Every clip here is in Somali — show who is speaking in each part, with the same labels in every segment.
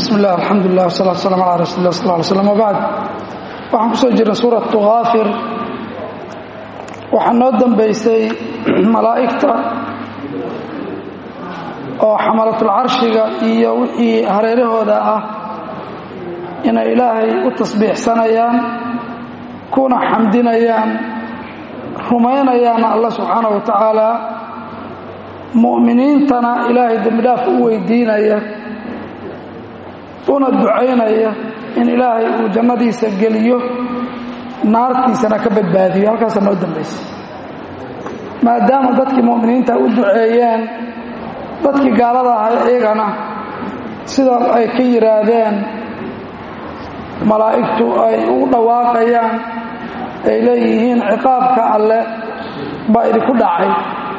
Speaker 1: bismi illah alxamdulilah wsalaatu waslaam ala rasuuli lah sal ly slam wbacd waxaan kusoo jirnay suuratu haafir waxaa noo dambaysay malaa'igta oo xamalatul-carshiga iyo wixii hareerahooda ah inay ilaahay u tasbiixsanayaan kuna xamdinayaan rumaynayaana allah subxaanahu wa tacaala mu'miniintana ilaahay dembidhaaf u weydiinaya una ducaynaya in ilaahay uu jannadiisa geliyo naartiisana ka badbaadiyo halkaasaa noo dambaysa maadaama dadkii mu'miniinta u duceeyeen dadkii gaalada ahay iyagana sida ay ka yidhaahdeen malaa'igtu ay u dhawaaqayaan ay leeyihiin ciqaabka alle baa idinku dhacay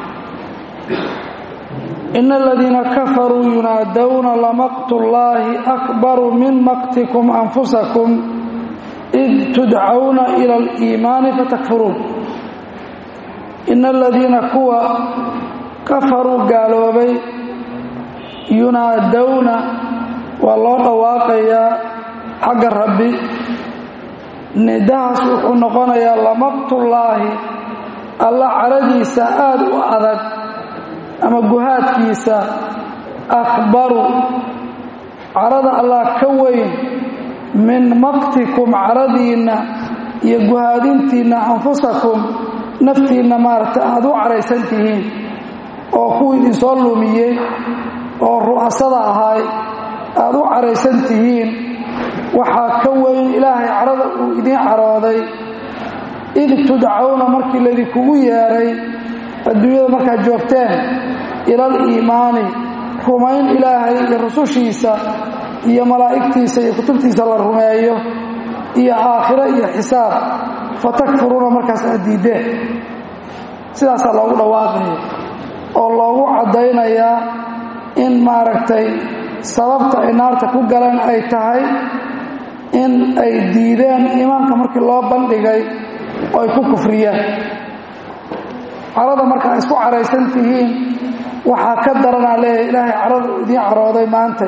Speaker 1: in aladiina kafaruu yunaadowna lamaqtu llaahi akbaru min maqtikum anfusakum id tudcawna ila aliimaani fatakfuruun ina aladiina kuwa kafaruu gaaloobay yunaadowna waa loo dhawaaqayaa xagga rabbi nidahaas wuxuu noqonayaa lamaqtullaahi alla caradiisa aada u adag ama guhaadkiisa akbaru carada allah ka weyn min maqtikum caradiinna iyo guhaadintiinna anfusakum naftiinna maaragtay aada u caraysan tihiin oo kuwii idinsoo lumiyey oo ru'asada ahay aada u caraysan tihiin waxaa ka weyn ilaahay carada uu idiin carooday id tudcawna markii laydinkugu yeedhay adduunyada markaad joogteen ilal iimaani rumayn ilaahay iyo rusushiisa iyo malaa'igtiisa iyo kutubtiisa la rumeeyo iyo aakhiro iyo xisaab fatakfuruuna markaas aad diiddeen sidaasaa loogu dhawaaqaya oo loogu caddaynayaa in maaragtay sababta ay naarta ku galeen ay tahay in ay diideen iimaanka markii loo bandhigay oo ay ku kufriyeen carada markaa isku caraysan tihiin waxaa ka daranaa leeyahay ilaahay carada uu idiin carooday maantay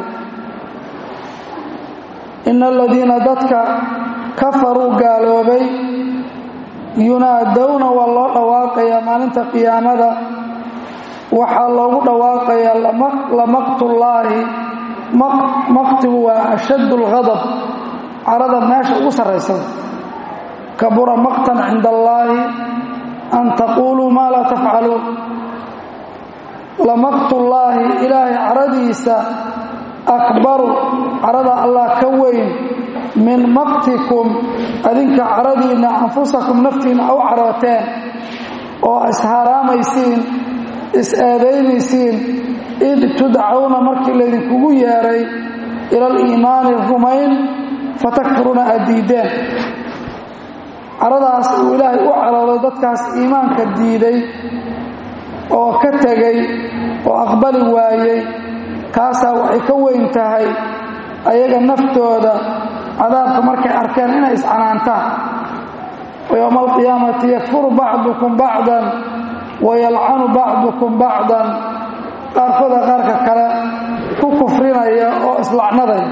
Speaker 1: ina aladiina dadka kafaruu gaaloobay yunaadowna waa loo dhawaaqayaa maalinta qiyaamada waxaa loogu dhawaaqayaa lamaqtullaahi maqtigu waa ashaddu alghadab carada meesha ugu sarraysa kabura maqtan cinda allaahi an taquuluu maa laa tafcaluun lamaqtullaahi ilaahay caradiisa akbaru carada allah ka weyn min maqtikum adinka caradiinna anfusakum naftiinna u carooteen oo isharaammaysiin is-eedaynaysiin id tudcawna markii laydinkugu yeedhay ila aliimaani rumayn fatakfuruuna aad diiddeen caradaas uu ilaahay u carooday dadkaas iimaanka diiday oo ka tegay oo aqbali waayey kaasaa waxay ka weyn tahay ayaga naftooda cadaabka markay arkeen inay iscanaantaan wa yowma alqiyaamati yakfuru bacdukum bacdan wa yalcanu bacdukum bacdan qaarkooda qaarka kale ku kufrinaya oo islacnadaya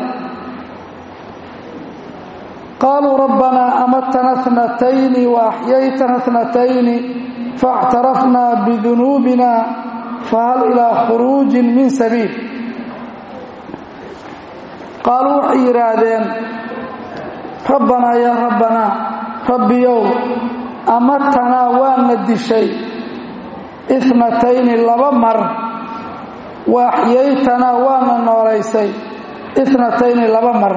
Speaker 1: qaaluu rabbanaa amatana tnatayni waaxyaytana tnatayni faاctarafnaa bidunuubina fahal ilaa khuruujin min sabiil qaaluu waxay yidhaahdeen rabbanaa yaa rabbanaa rabbiyow amatanaa waana dishay itnatayni laba mar waaxyaytanaa waana noolaysay itnatayni laba mar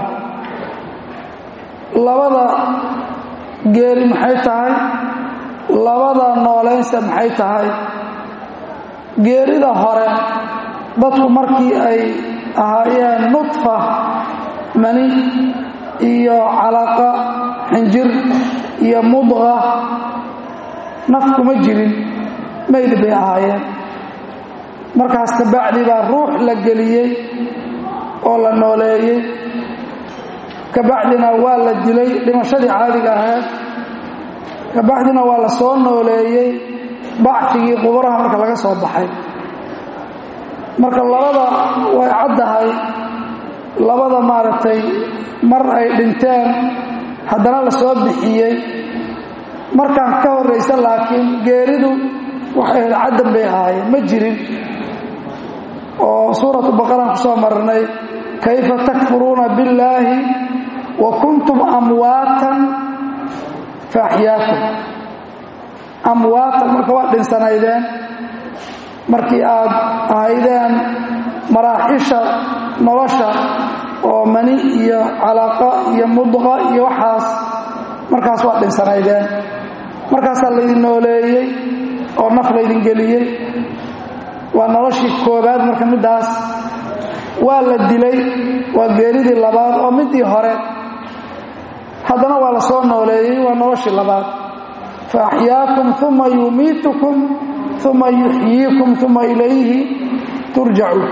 Speaker 1: labada geeri maxay tahay labada noolaynsa maxay tahay geerida hore dadku markii ay ahaayeen nudfa mani iyo calaqa xinjir iyo mudqa naf kuma jirin maydi bay ahaayeen markaas kabacdi baa ruux la geliyey oo la nooleeyey kabacdina waa la dilay dhimashadii caadiga ahayd kabacdina waa la soo nooleeyey bacfigii quburaha marka laga soo baxay marka labada way caddahay labada maaragtay mar ay dhinteen haddana la soo bixiyey markaan ka horraysa laakiin geeridu waxay ahayd caddan bay ahaayeen ma jirin oo suuratu baqaraan ku soo marnay kayfa takfuruuna billaahi wa kuntum amwaatan fa axyaakum amwaatan marka waa dhinsanaydeen markii aad ahaydeen maraaxisha nolosha oo mani iyo calaaqa iyo mudqa iyo waxaas markaas waa dhinsanaydeen markaasaa laydin nooleeyey oo naf laydin geliyey waa noloshii koobaad marka middaas waa la dilay waa geeridii labaad oo middii hore haddana waa la soo nooleeyey waa noloshii labaad fa axyaakum uma yumiitukum uma yuxyiikum uma ilayhi turjacuun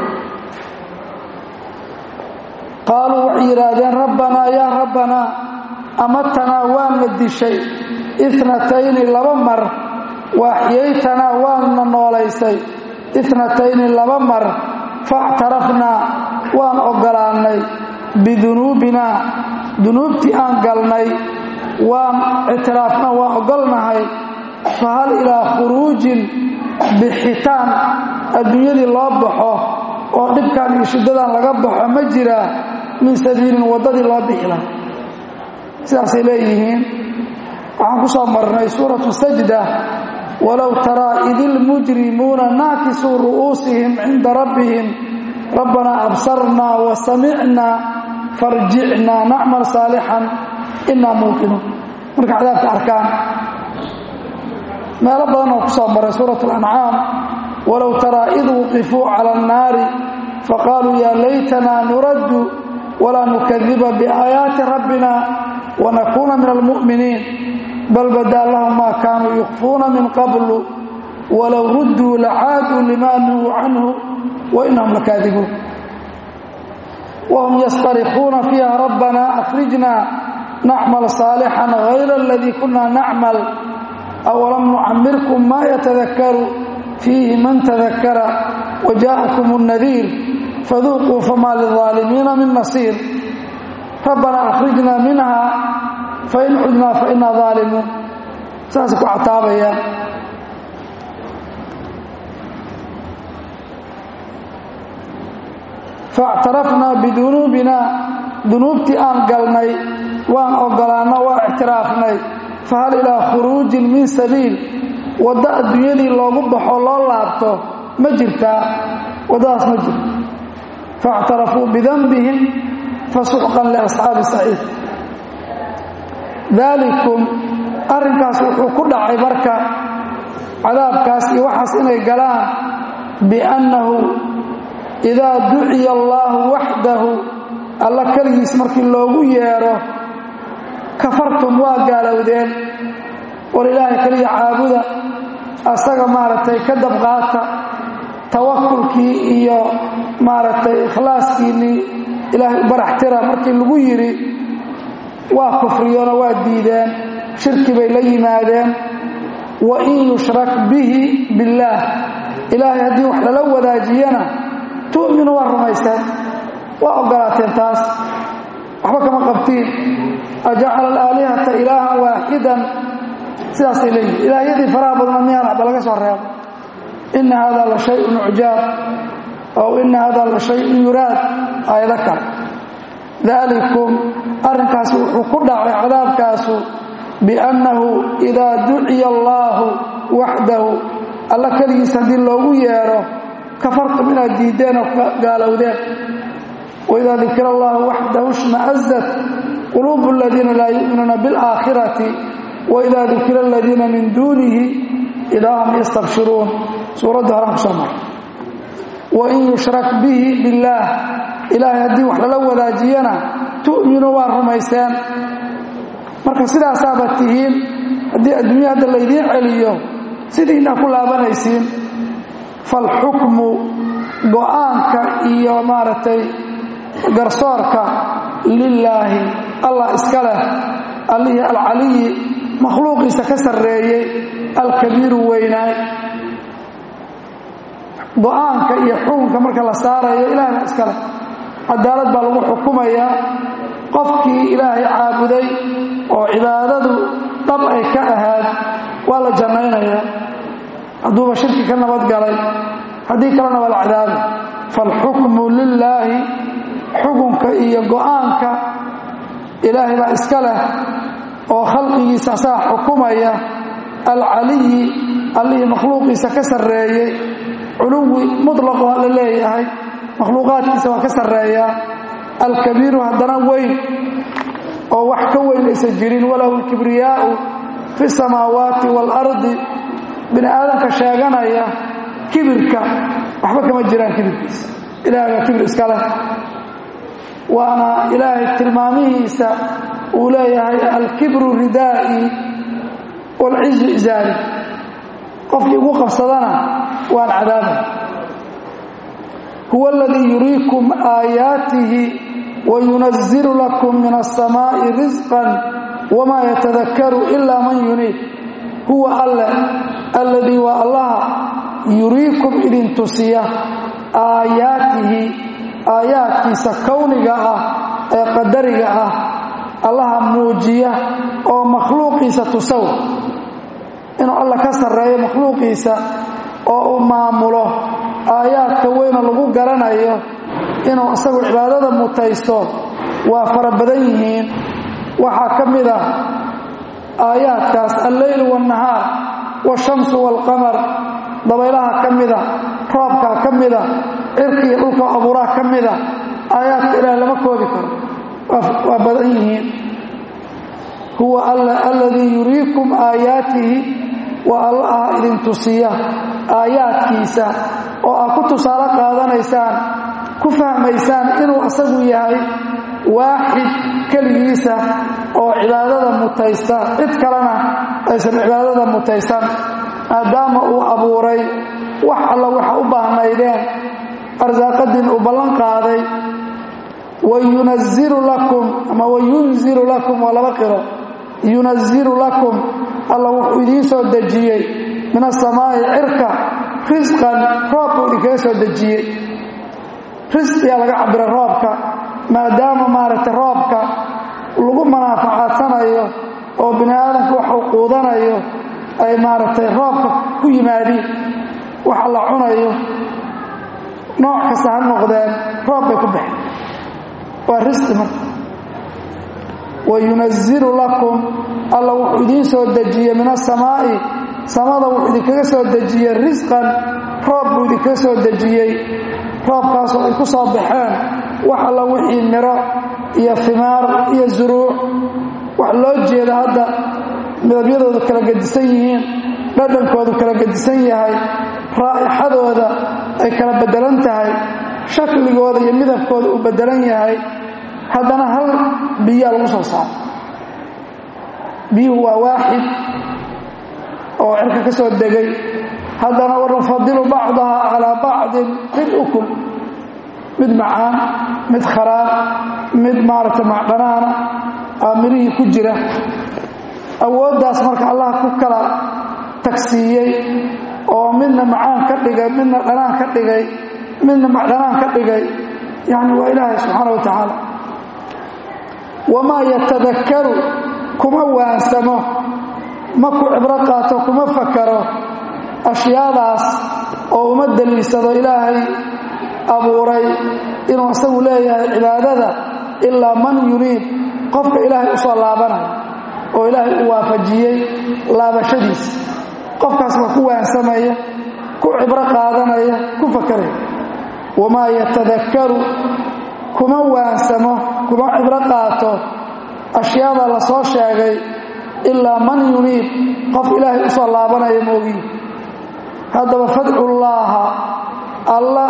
Speaker 1: qaaluu waxay yidhaahdeen rabbanaa yaa rabbanaa amatanaa waana dishay itnatayni laba mar waaxyaytanaa waana noolaysay itnatayni laba mar faactarafnaa waan oggolaannay bidunuubinaa dunuubtii aan galnay waan ictiraafna waan oggolnahay fa hal ilaa khuruujin bixitaan adduunyadii loo baxo oo dhibkan iyo shiddadan laga baxo ma jiraa min sabiilin waddadii loo bixi laha sidaasay leeyihiin waxaan ku soo marnay suuratu sajda walow taraa idi lmujrimuuna naakisuu ru'uusihim cinda rabbihim rabbanaa absarnaa wa samicnaa farjicnaa nacmal saalixan inaa muuqinuun marka cadaabka arkaan meelo badan oo ku soo maray suurat alancaam walow taraa id wuqifuu cala annaari faqaaluu yaa laytanaa nuraddu walaa nukadiba biaayaati rabbina wanakuuna min almu'miniin bal badaa lahum maa kaanuu yukfuuna min qablu walow rudduu lacaaduu limaa nuhuu canhu wa inahum lakaadibuun wahum yastarikuuna fiiha rabbanaa akhrijnaa nacmal saalixan hayra aladii kunna nacmal awalam nucamirkum maa yatadakaru fiihi man tadakara wajaءakum الnadiir faduuquu famaa lلظaalimiina min nasiir rabbanaa akhrijnaa minha fain cudnaa fainaa ظaalimuun saasay ku cataabayaan faاctarafnaa bidunuubina dunuubtii aan galnay waan ogolaanno waa ictiraafnay fahal ilaa khuruujin min sabiil waddo adduunyadii loogu baxo loo laabto ma jirtaa waddadaas ma jirto faاctarafuu bidanbihim fasuxqan liasxaabi saciid daalikum arrinkaas wuxuu ku dhacay marka cadaabkaas iyo waxaas inay galaan biannahu idaa duciya allaahu waxdahu alla keligiis markii loogu yeedho kafartum waa gaalowdeen war ilaahay keliya caabuda asaga maaragtay ka dabqaata tawakulkii iyo maaragtay ikhlaaskiinnii ilaahay u baraxtira markii lagu yidhi waa kufriyona waa diideen shirki bay la yimaadeen wa in yushrak bihi billaah ilaahay haddii wax lala wadaajiyana tu'minu waa rumaysteen waa oggolaateen taas waxba kama qabtiin ajacala alaalihata ilaahan waaxidan sidaasay leeyihin ilaahyadii faraha badna miyaan waxba laga soo reebo ina hada la shayun ucjaab ow ina hada la shayun yuraad aayado kale daalikum arrinkaas wuxuu ku dhacay cadaabkaasu biannahu idaa duciya allaahu waxdahu alla keligiis haddii loogu yeedho kafartum inaad diiddeen oo gaalowdeen waidaa dukira allahu waxdahu shma'azat quluubu aladiina laa yu'minuuna biاlaakhirati waidaa dukira aladiina min duunihi idaa hum yastabshiruun suuradda horaan ku soo maray wain yushrak bihi billaah ilaahay haddii wax lala wadaajiyana tu'minu waa rumayseen marka sidaasaaba tihiin haddii adduunya hadda laydiin celiyo sidiinaa ku laabanaysiin falxukmu go'aanka iyo maaragtay garsoorka lilaahi allah iska leh allihii alcaliyi makhluuqiisa ka sarreeyey alkabiiru weynaay go'aanka iyo xukunka marka la saarayo ilaahna iska leh cadaalad baa lagu xukumayaa qofkii ilaahay caabuday oo cibaadadu dhab ay ka ahaad waa la jannaynayaa hadduuba shirki ka nabadgalay haddii kalena waa la cadaabi faalxukmu lilaahi xukunka iyo go'aanka ilaahay baa iska leh oo khalqigiisa asaga xukumaya alcaliyi allihii makhluuqiisa ka sarreeyey culuwi mutlaqu la leeyahay makhluuqaadkiisa waa ka sarreeyaa alkabiiru haddana weyn oo wax ka weyn aysan jirin walahu alkibriyaa'u fi samaawaati waalardi bini aadamka sheeganaya kibirka waxba kama jiraan kibirkiisa ilahay baa kibir iska leh waana ilaahay tilmaamihiisa uu leeyahay alkibru ridaa'i waalcizu izaari qofkii ugu qabsadana waan cadaabay huwa aladii yuriikum aayaatihi wayunazilu lakum min aلsamaa'i risqan wamaa yatadakaru ila man yuniib huwa alle alladii waa allaha yuriikum idin tusiya aayaatihi aayaadkiisa kowniga ah ee qadariga ah allaha muujiya oo makhluuqiisa tusow inuu alla ka sarreeyo makhluuqiisa oo uu maamulo aayaadka weyna lagu garanayo inuu isagu cibaadada mutaysto waa fara badan yihiin waxaa ka mid ah aayaadkaas alleyl waannahaar waashamsu waalqamar dabaylaha ka mida roobkaa ka mida cirka iyo dhulka abuuraha ka mida aayaadka ilaah lama koobi karo waa badan yihiin huwa alladii yuriikum aayaatihi waa allaha idin tusiya aayaadkiisa oo aad ku tusaale qaadanaysaan ku fahmaysaan inuu asagu yahay waaxid keligiisa oo cibaadada mutaysta cid kalena aysan cibaadada mutaysan maadaama uu abuuray wax alla waxa u baahnaydeen arsaaqadiin uu ballan qaaday wayunazilu lakum ama wayunzilu lakum waa laba qiro yunazilu lakum alla wuxuu idiin soo dejiyey min asamaa'i cirka risqan roob buu idinkaga soo dejiyey risqiyaa laga cabira roobka maadaama maaragtay roobka lagu manaafacadsanayo oo bini aadamka waxuu quudanayo ay maaragtay roobka ku yimaadiin waxa la cunayo nooc kasta ha noqdeen roob bay ku baxeen waa risqi marka wayunazilu lakum alla wuxuu idiin soo dejiyey min asamaa'i samada wuxuu idinkaga soo dejiyey risqan roob buu idinkaga soo dejiyey roobkaasoo ay ku soo baxeen wax alla wixii miro iyo fimaar iyo zuruuc wax loo jeeda hadda midabyadoodu kala gedisan yihiin dhadhankoodu kala gedisan yahay raa'ixadooda ay kala beddelan tahay shakligooda iyo midabkooda uu beddelan yahay haddana hal biyaa lagu soo saaro biyuhu waa waaxid oo cirka ka soo degay haddana wanufadilu bacdaha calaa bacdin fi lukul mid macaan mid kharaab mid maaragtay macdhanaana aa mirihii ku jira awooddaas marka allah ku kala tagsiiyey oo midna macaan ka dhigay midna dhanaan ka dhigay midna macdhanaan ka dhigay yacni waa ilaahay subxaana wa tacaala wamaa yatadakkaru kuma waansamo ma ku cibro qaato kuma fakaro ashyaadaas oo uma daliilsado ilaahay abuuray inuu isagu leeyahay cibaadada ilaa man yuriid qofka ilaahay u soo laabanayo oo ilaahay u waafajiyey laabashadiisa qofkaas waa ku waansamaya ku cibro qaadanaya ku fakaraya wamaa yatadakkaru kuma waansamo kuma cibro qaato ashyaada la soo sheegay ilaa man yuniib qof ilaahay u soo laabanaya moogiin haddaba fadcullaaha alla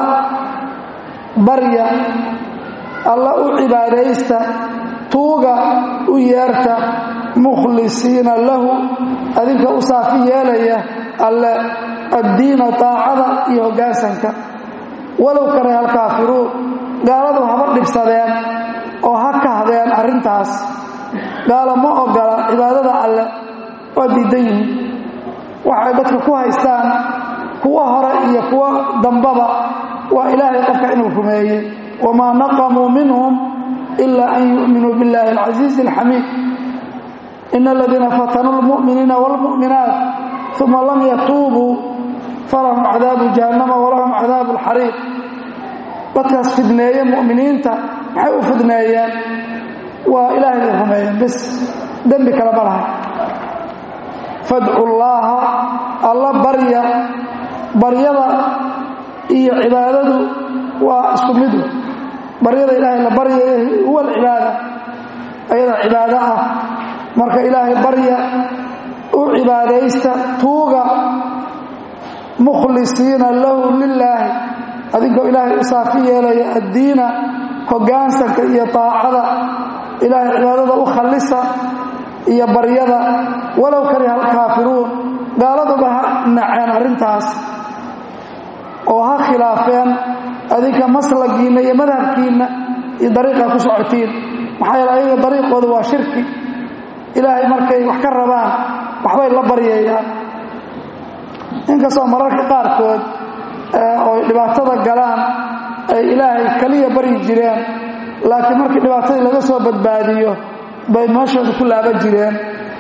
Speaker 1: barya alla u cibaadaysta tuuga u yeerta mukhlisiina lahu adinka u saafi yeelaya alle addiina taacada iyo hoggaansanka walow karaha alkaafiruun gaaladu haba dhibsadeen oo ha kahdeen arrintaas gaala ma ogola cibaadada alle waa diidan yihiin waxay dadka ku haystaan kuwa hore iyo kuwa dambaba waa ilaahay qofka inuu rumeeyey wamaa naqamuu minhum ila an yu'minuu biاllahi alcasiizi alxamiid ina aladiina fatanuu lmu'miniina wاlmu'minaat uma lam yatuubuu falahum cadaabu jahannama walahum cadaabu alxariiq dadkaas fidneeye mu'miniinta maxay u fidneeyeen waa ilaahay bay rumeeyeen bis dembi kale ma lahay fadcu llaaha alla barya baryada iyo cibaadadu waa isku midu baryada ilaahay la baryayo huwa alcibaada ayada cibaado ah marka ilaahay barya u cibaadaysta tuuga mukhlisiina lahu lilaahi adinkoo ilaahay u saafi yeelaya addiina hoggaansanka iyo taacada ilaahay cibaadada u khallisa iyo baryada walow kariha alkaafiruun gaaladuba ha naceen arrintaas oo ha khilaafeen adinka maslagiinna iyo madhabkiinna iyo dariiqa ku socotiin maxaa yeele ayaga dariiqooda waa shirki ilaahay markay wax ka rabaan waxbay la baryayaan inkastoo mararka qaarkood oy dhibaatada galaan ay ilaahay keliya baryi jireen laakiin markii dhibaatadii laga soo badbaadiyo bay meeshooda ku laaban jireen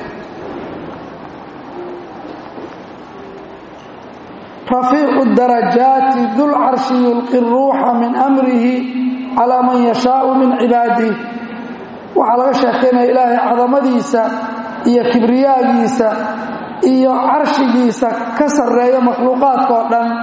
Speaker 1: rafiicu darajaati dulcarshi yulqi ruuxa min amrihi calaa man yashaau min cibaadih waxaa laga sheekaynaya ilaahay cadamadiisa iyo kibriyaagiisa iyo carshigiisa ka sarreeya makhluuqaadka oo dhan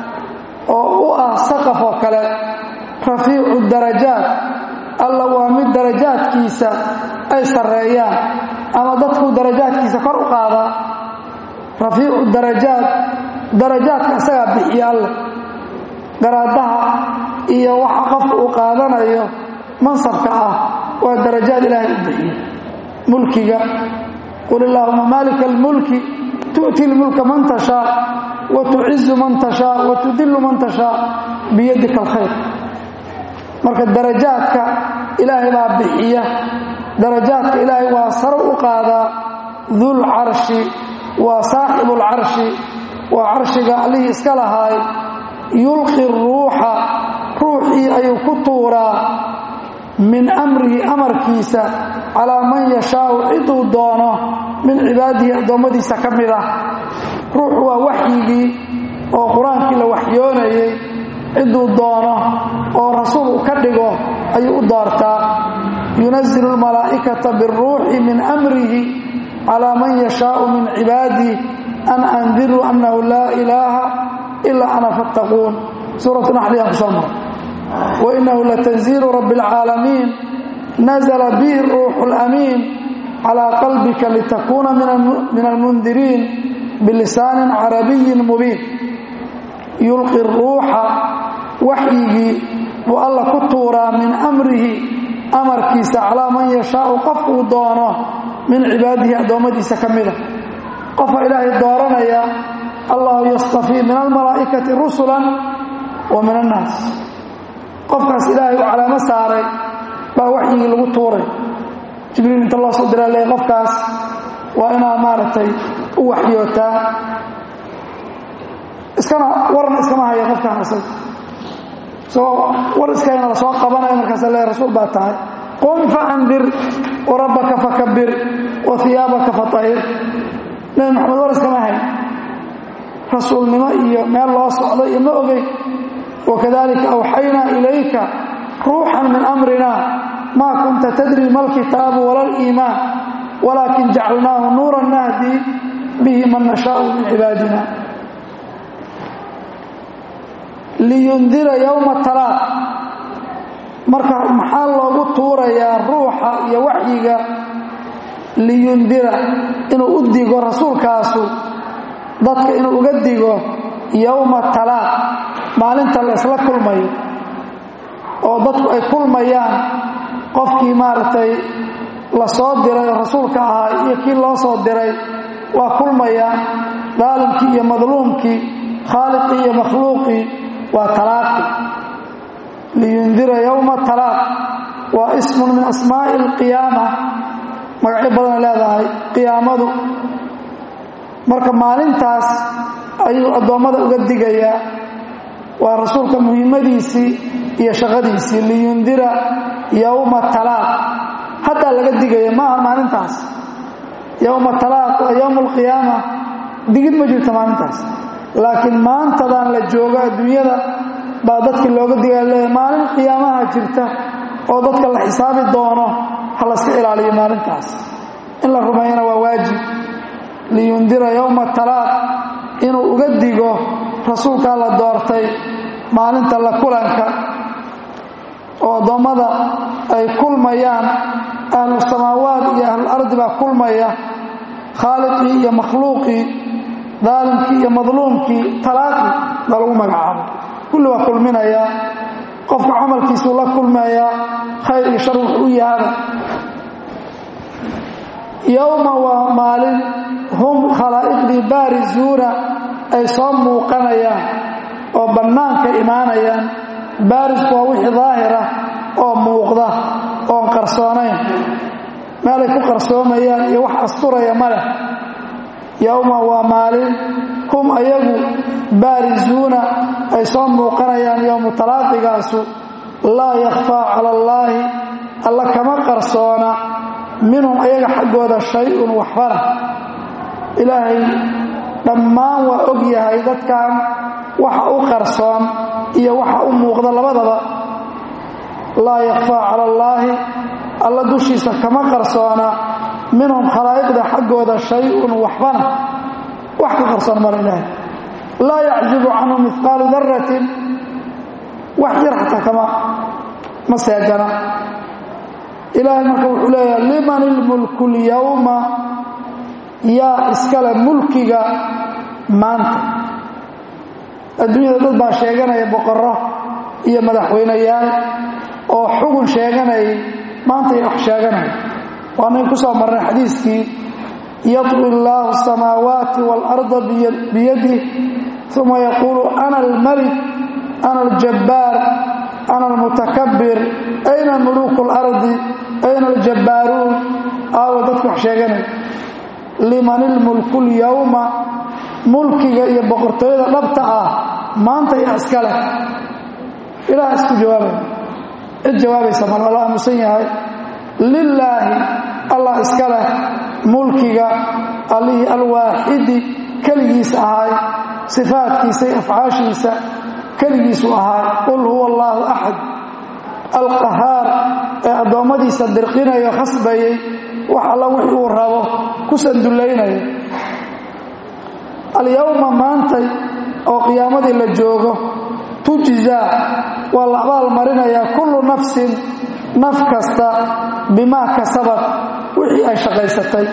Speaker 1: oo u ah saqaf oo kale rafiicu darajaat alla waa mid darajaadkiisa ay sarreeyaan ama dadku darajaadkiisa kor u qaadaa rafiicu darajaat darajaadka isagaa bixiya alle garaadaha iyo waxa qofka uu qaadanayo mansabka ah waa darajaad ilaahay u bixiya mulkiga qul illaahuma maalika almulki tu'ti lmulka man tashaa wa tucizu man tashaa wa tudillu man tashaa biyadika alkhayr marka darajaadka ilaahay baa bixiya darajaadka ilaahay waa saro u qaadaa dul carshi waa saaxibu lcarshi waa carshiga allihii iska lahaay yulqi ruuxa ruuxii ayuu ku tuuraa min amrihi amarkiisa calaa man yashaau ciduu doono min cibaadihi addoommadiisa ka mid ah ruuxu waa waxyigii oo qur-aankii la waxyoonayay ciduu doono oo rasuul uu ka dhigo ayuu u doortaa yunazilu lmalaa'ikata biاlruuxi min amrihi calaa man yashaau min cibaadih an andiruu annahu laa ilaaha ilaa ana fattaquun suuratu naxliyaan ku soo mara wainahu latanziilu rabbi اlcaalamiin nazla bihi ruuxu اlamiin calىa qalbika litakuuna min almundiriin bilisaanin carabiyin mubiin yulqi ruuxa waxyigii buu alla ku tuuraa min amrihi amarkiisa calaa man yashaau qofkuu doono min cibaadihi addoommadiisa ka mida qofa ilaahay dooranaya allahu yastafii min almalaa'ikati rusulan wa min annaas qofkaas ilaahay u calaamo saaray baa waxyigii lagu tuuray jibriil inta loo soo diraa le qofkaas waa inaa maaragtay u waxyootaa iskana warna iskama haya qofkaan isaga isagoo war iskayna la soo qabanaya markaasa le rasuul baa tahay qum faandir warabbaka fakabir wa hiyaabaka fatahir nebi maxamed war iskama hayn rasuulnimo iyo meel loo socdo iyo ma ogey wakadalika awxaynaa ilayka ruuxan min amrina maa kunta tadri ma alkitaabu wala aliimaan walaakin jacalnaahu nuuran nahdi bihi man nashaau min cibaadina liyundira yowma talaaq marka maxaa loogu tuurayaa ruuxa iyo waxyiga liyundira inuu u digo rasuulkaasu dadka inuu uga digo yowma talaaq maalinta la ysla kulmayo oo dadku ay kulmayaan qofkii maaragtay la soo diray oo rasuulka ahaa iyo kii loo soo diray waa kulmayaan daalimkii iyo madluumkii khaaliqii iyo makhluuqii waa talaaqi liyundira yowma talaaq waa ismun min asmaa'i alqiyaama magacyo badanay leedahay qiyaamadu marka maalintaas ayuu addoommada uga digayaa waa rasuulka muhimmadiisii iyo shaqadiisii liyundira yowma talaaq haddaa laga digaya maaha maalintaas yowma talaaq waa yowma alqiyaama digid ma jirto maalintaas laakiin maantadan la joogo adduunyada baa dadka looga digaa leeya maalin qiyaamaha jirta oo dadka la xisaabi doono ha layska ilaaliyo maalintaas in la rumeeyana waa waajib liyundira yowma talaaq inuu uga digo rasuulkaa la doortay maalinta la kulanka oo addoommada ay kulmayaan ahlu samaawaat iyo ahlulardi baa kulmaya khaaliqii iyo makhluuqii daalimkii iyo madluumkii talaaqi baa lagu magacaabo kulli waa kulminayaa qofka camalkiisuu la kulmayaa khayr iyo shar wuxuu u yahaba yowma waa maalin hum khalaa'iqdii baarisuuna ay soo muuqanayaan oo bannaanka imaanayaan baarisku waa wixii daahira oo muuqda oon qarsoonayn meelay ku qarsoomayaan iyo wax asturaya ma leh yowma waa maalin hum ayagu baarisuuna ay soo muuqanayaan yowmu talaaqigaasu laa yakhfaa cala allaahi alla kama qarsoona minhum ayaga xaggooda shay-un waxbana ilaahay dhammaan waa og yahay dadkan waxa u qarsoon iyo waxa u muuqda labadaba laa yakhfaa cala allaahi alla dushiisa kama qarsoona minhum khalaa'iqda xaggooda shay-un waxbana wax ka qarsoon mara ilaahay laa yacjibu canhu mihqaalu daratin wax yar xataa kama ma seegana ilaahay marka wuxuu leeyahay liman ilmulku lyowma yaa iskale mulkiga maanta adduunyada dad baa sheeganaya boqorro iyo madaxweyneyaal oo xugun sheeganayay maanta iyo wax sheeganaya waanayn ku soo marnay xadiiskii yadwi illaahu asamaawaati waalarda biyadih uma yaquulu ana almalik ana aljabbaar ana almutakabir ayna muluuku اlardi ayna aljabbaaruun aawa dadku wax sheeganaya liman ilmulku lyowma mulkiga iyo boqortooyada dhabta ah maanta yaa iska leh ilaah isku jawaabaya cid jawaabaysa mal alla aamusan yahay lilaahi allah iska leh mulkiga allihii alwaaxidi keligiis ahaay sifaadkiisa iyo afcaashiisa keligiisu ahaay qul huwa allaahu axad alqahaar ee addoommadiisa dirqinayo khasbayay wax alla wix uu rabo ku sandullaynaya alyowma maantay oo qiyaamadii la joogo tujzaa waa la abaal marinayaa kullu nafsin naf kasta bimaa kasabad wixii ay shaqaysatay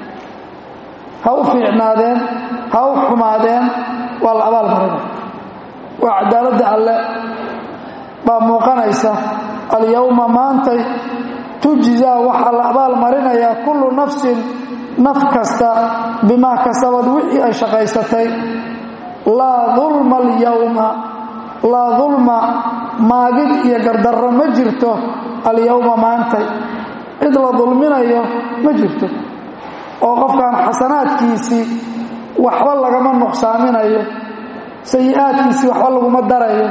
Speaker 1: ha u fiicnaadeen ha u xumaadeen waa la abaal marinaya waa cadaaladda alle baa muuqanaysa alyowma maantay tujzaa waxaa la abaal marinayaa kullu nafsin naf kasta bimaa kasabad wixii ay shaqaysatay laa dulma alyowma laa dulma maagid iyo gardarro ma jirto alyowma maantay cid la dulminayo ma jirto oo qofkan xasanaadkiisii waxba lagama nuqsaaminayo sayi'aadkiisii waxba laguma darayo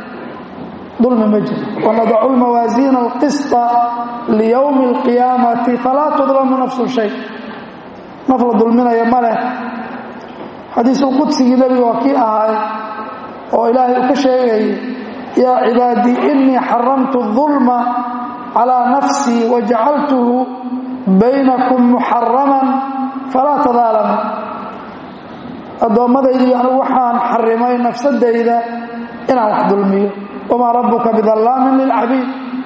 Speaker 1: dulmi ma jiro wanadacu lmawaasiina alqisطa liyowmi اlqiyaamati falaa tudlamu nafsu shay naf la dulminayo ma leh xadiisul qudsigii nebiga waa kii ahaay oo ilaahay uu ka sheegayay yaa cibaadii inii xaramtu الظulma calىa nafsii wajacaltuhu baynakum muxaraman falaa tadaalamu addoommadaydi anigu waxaan xarimay nafsadayda inaan wax dulmiyo wamaa rabbuka bidallaamin lilcabiid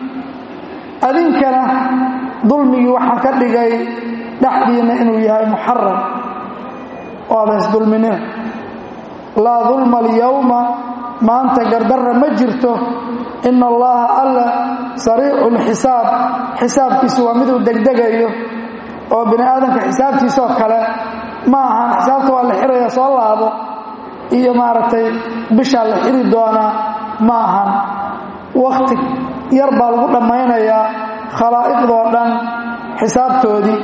Speaker 1: adinkana dulmigii waxaan ka dhigay dhexdiinna inuu yahay muxaram oo ada isdulminina laa dulma alyowma maanta gardarra ma jirto ina allaha alla sariicu lxisaab xisaabkiisu waa miduu degdegayo oo bini aadamka xisaabtiisoo kale ma ahan xisaabta waa la xiraya soo laabo iyo maaragtay bishaa la xiri doonaa ma ahan wakhti yar baa lagu dhammaynayaa khalaa'iqdoo dhan xisaabtoodii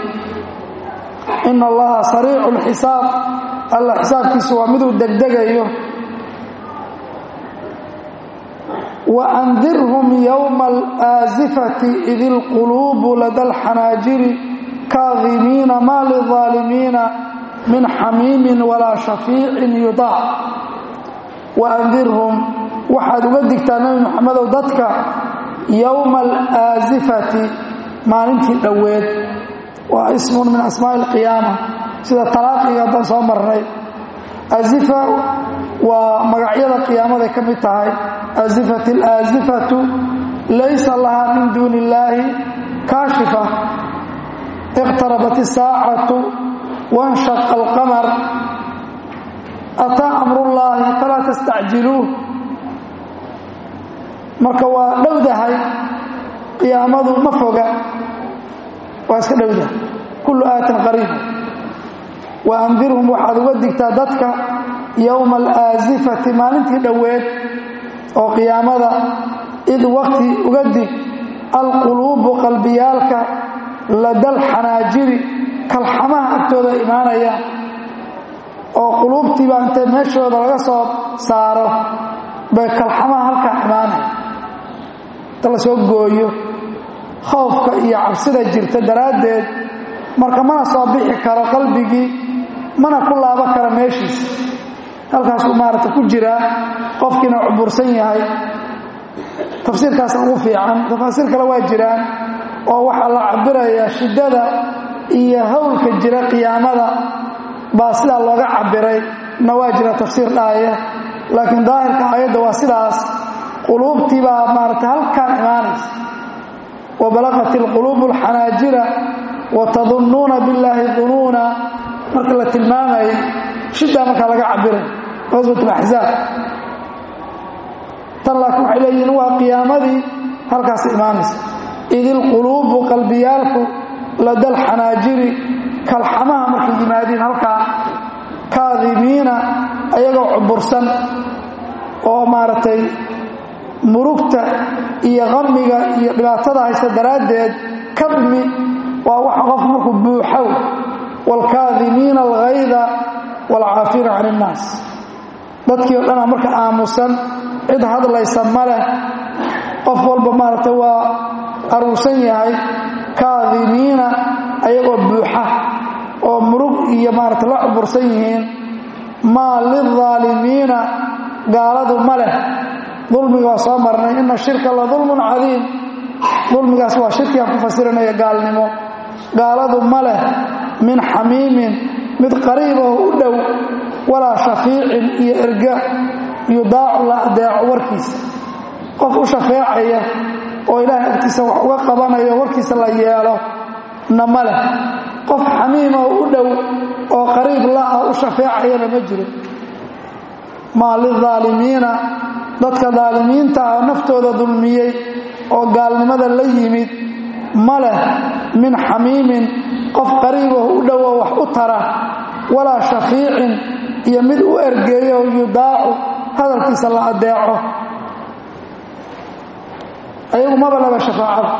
Speaker 1: ina allaha sariicu lxisaab alla xisaabkiisu waa miduu degdegayo waandirhum yowma alaasifati id ilquluubu lada alxanaajiri kaadimiina maa lilظaalimiina min xamiimin walaa shafiicin yudaac waandirhum waxaad uga digtaa nebi moxamedow dadka yowma alaasifati maalintii dhoweed waa ismun min asmaa'i alqiyaama sida talaaqiga haddaan soo marnay azifa waa magacyada qiyaamaday ka mid tahay azifat alaasifatu laysa lahaa min duuni illaahi kaashifa iqtarabat isaacatu wanshaqa alqamar ataa amrullaahi falaa tastacjiluuh marka waa dhowdahay qiyaamadu ma foga waa iska dhowdahay kullu aatin qariib wa andirhum waxaad uga digtaa dadka yowma alaasifati maalintii dhoweed oo qiyaamada id waqti uga dig alquluubu qalbiyaalka ladal xanaajiri kalxamaha agtooda imaanaya oo quluubtiiba intay meeshooda laga soo saaro bay kalxamaha halkaa imaanaya inta la soo gooyo khoofka iyo cabsida jirta daraaddeed marka mana soo bixi karo qalbigii mana ku laabo kara meeshiisa halkaasuu maaragta ku jiraa qofkiina cubursan yahay tafsiirkaasa ugu fiican tafaasiir kale waa jiraan oo waxaa la cabirayaa shiddada iyo howlka jira qiyaamada baa sidaa looga cabiray na waa jira tafsiir dhaaya laakiin daahirka aayadda waa sidaas quluubtii baa maaragta halkaan imaanaysa wa balaqat ilquluubu alxanaajira wa tadunnuuna billaahi dunuuna marka la tilmaamayay shiddaa markaa laga cabiray qaswat alaxzaab tan laakiin waxay leeyihiin waa qiyaamadii halkaas imaanaysa id ilquluubu qalbiyaalku ladal xanaajiri kalxamaha markay yimaadiin halkaa kaadimiina ayagoo cubursan oo maaragtay murugta iyo qamiga iyo dhibaatada haysta daraaddeed kadmi waa waxa qofku markuu buuxow waalkaadimiina alghayda waalcaafiina can innaas dadkii o dhanaa marka aamusan cid hadlaysa ma leh qof walba maaragtay waa aruursan yahay kaadimiina ayagoo buuxa oo murug iyo maarata la cubursan yihiin maa lilظaalimiina gaaladu ma leh dulmiga waa soo marnay ina shirka la dulmun cadiim dulmigaas waa shirkigaan ku fasiranaya gaalnimo gaaladu ma leh min xamiimin mid qariiboo u dhow walaa shafiicin iyo erga yudaacu la adeeco warkiisa qof u shafeecaya oo ilaahay agtiisa wax uga qabanayo warkiisa la yeelo na ma leh qof xamiima oo u dhow oo qariib la-ah u shafeecayana ma jiro maa lilظaalimiina dadka daalimiinta ah naftooda dulmiyey oo gaalnimada la yimid ma leh min xamiimin qof qariiboo u dhow oo wax u tara walaa shafiicin iyo mid u ergeeyo yudaacu hadalkiisa la adeeco ayagu maba laba shafaacada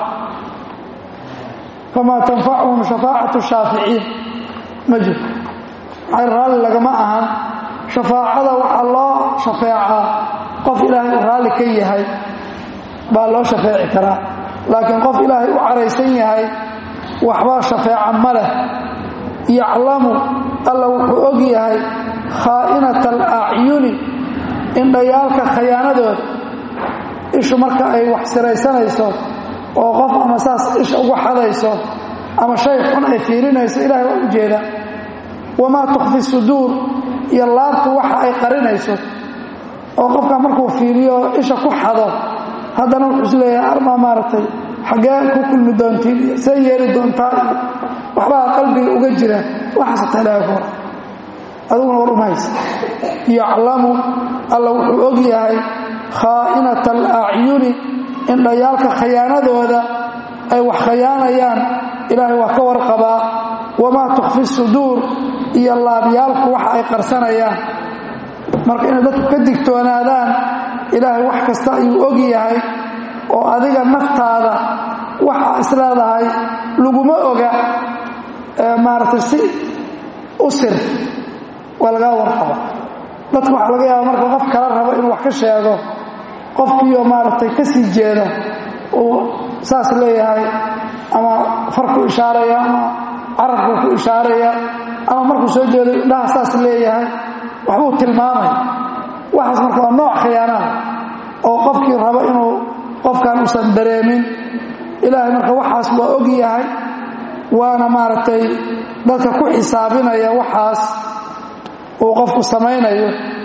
Speaker 1: famaa tanfacuhum shafaacatu shaaficiin ma jirto maxay raalli lagama ahan shafaacada waxaa loo shafeecaa qof ilaahay u raalli ka yahay baa loo shafeeci karaa laakiin qof ilaahay u caraysan yahay waxbaa shafeeca ma leh yaclamu alla wuxuu og yahay khaa'inata alacyuni indhayaalka khayaanadooda ishu marka ay wax siraysanayso oo qof ama saas isha ugu xadayso ama shay xun ay fiirinayso ilahay waa u jeeda wamaa tukfi suduur iyo laabtu waxa ay qarinayso oo qofka markuu fiiriyo isha ku xado haddana wuxuu is leeyahay armaa maaragtay xaggee ku kulmi doontiin iyo see yeeli doontaa iyo waxbaa qalbiga uga jira waxaasata ilaahay ku hor adiguna war umaysa yaclamu alla wuxuu og yahay khaa'inata alacyuni indhayaalka khayaanadooda ay wax khayaanayaan ilaahay waa ka warqabaa wamaa tukfi suduur iyo laabyaalku waxa ay qarsanayaan marka inay dadku ka digtoonaadaan ilaahay wax kasta ayuu og yahay oo adiga naftaada waxa isleedahay laguma oga maaragtay si u sir waa lagaa warqaba dadka waxaa laga yaaba marka qof kala rabo inuu wax ka sheego qofkiioo maaragtay ka sii jeeda uu saas leeyahay ama farku ishaaraya ama carabku ku ishaaraya ama markuu soo jeedo indhaha saas leeyahay waxbuu tilmaamaya waxaas marka waa nooc khiyaanaha oo qofkii rabo inuu qofkan uusan dareemin ilaahay marka waxaas waa og yahay waana maaragtay dadka ku xisaabinaya waxaas uu qofku samaynayo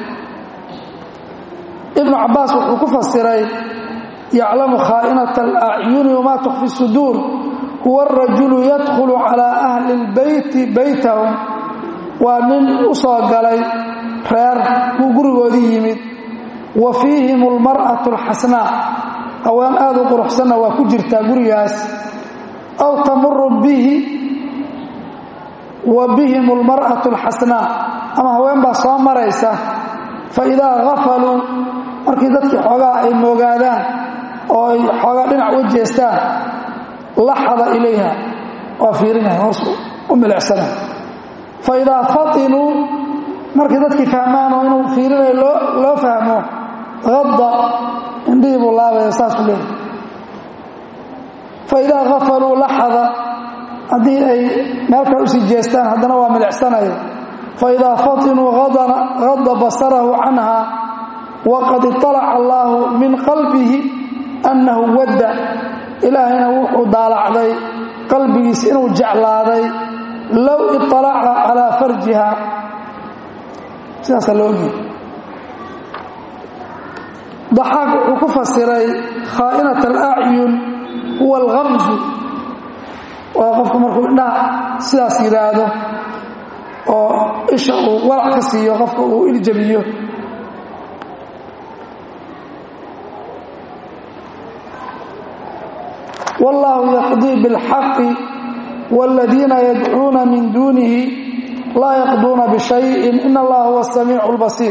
Speaker 1: ibnu cabbaas wuxuu ku fasiray yaclamu khaa'inata alacyuni wamaa tukfi suduur huwa arajulu yadkhulu calaa ahli lbeyti beytahum waa nin u soo galay reer buu gurigoodii yimid wa fiihim almar'atu alxasnaa haween aad u quruxsanna waa ku jirtaa gurigaas aw tamuru bihi wa bihim almar'atu alxasnaa ama haween baa soo maraysa fa idaa gafaluu markii dadkii xoogaa ay moogaadaan oo ay xoogaa dhinac uga jeestaan laxada ilayha waa fiirinaya hoos u milicsana fa idaa fatinuu markii dadkii fahmaanoo inuu fiirinayo loo fahmo hadda indhihii buu laabaya saasuu leeyahy fa idaa gafaluu laxada haddii ay meel kale usii jeestaan haddana waa milicsanaya fa idaa fatinuu hadda basarahu canha waqad iطalaca allaahu min qalbihi annahu wadda ilaahayna wuxuu daalacday qalbigiisa inuu jeclaaday low iطalaca calaa farjiha sidaasaa loo ogiy daxaaq wuxuu ku fasiray khaa'inat alacyun huwa alkamsu waa qofku markuu indhaha sidaas yidhaahdo oo isha uu walac ka siiyo qofka uu iljabiyo wاllahu yaqdii bاlxaqi wاladiina yadcuuna min duunihi laa yaqduuna bishayin in allaha huwa الsamiicu اlbasiir